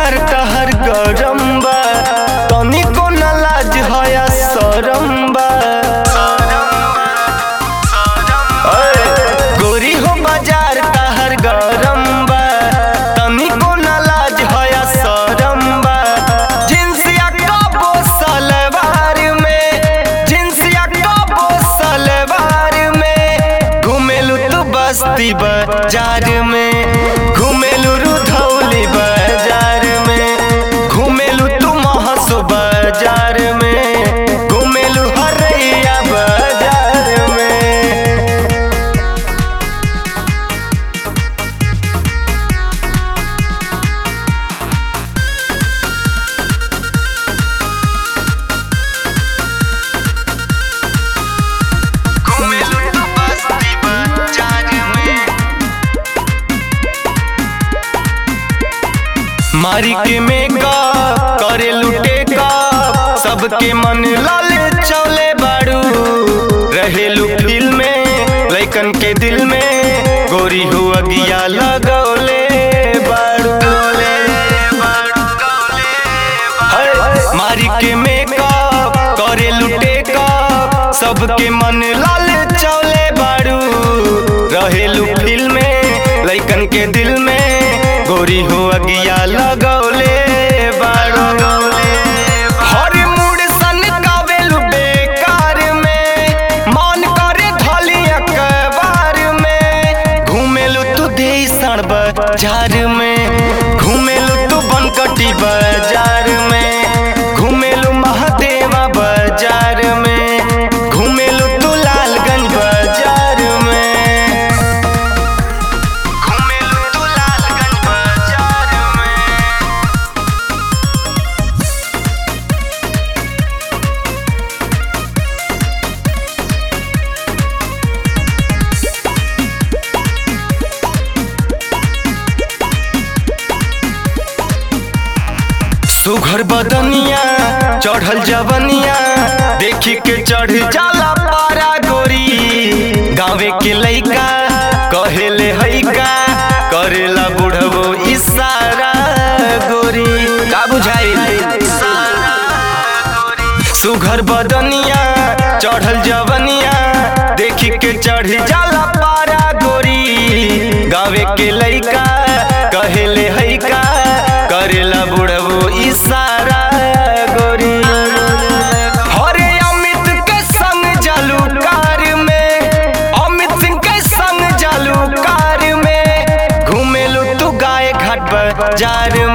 बाजार तहर गरम बा तनिको न लाज हया शरम बा ओए, गोरी हो बाजार तहर गरम बा तनिको न लाज हया शरम बा जिनसिया कबो सलवार में जिनसिया कबो सलवार में घुमेलु तू बस्ती बाजार में घुमेलु रुधौली बाजार में घुमेलु तू महसो बाजार में घुमेलु हरैया बाजार में घुमेलु तू बस्ती बाजार में मारी के मेकअप करे लुटे का सबके मन लाल चौले बाड़ू रहेलू फिल्म में लइकन के दिल में गोरी हो अगिया लगौले बाड़ू हाय, मारी के मेकअप करे लुटे का सबके मन लाल चौले बाड़ू रहेलू फिल्म में लइकन के दिल में गोरी हो अगिया लगौले बाड़ू हर मूड सन कावेलू बेकार में मन करे धली अखबार में घूमेलू तू देसन बाजार में घूमेलू तू बनकटी बाजार में घूमेलू महादेवा बाजार में घूमेलू तू लालगंज बाजार में घूमेलू तू लालगंज बाजार में सुघर बदनिया चढ़ल जवनिया देखी के चढ़ जाला पारा गोरी गाँवे के लइका कहेले हैका करेला बुढ़बो इशारा गोरी का बुझाई सुघर बदनिया चढ़ल जवनिया देखी के चढ़ जाला पारा गोरी गाँवे के लइका कहेले हैका करेला बुढ़बो इशारा गोरी हरे अमित के संग जालू कार में अमित सिंह के संग जालू कार में घूमेलू तू गाय घाट बाजार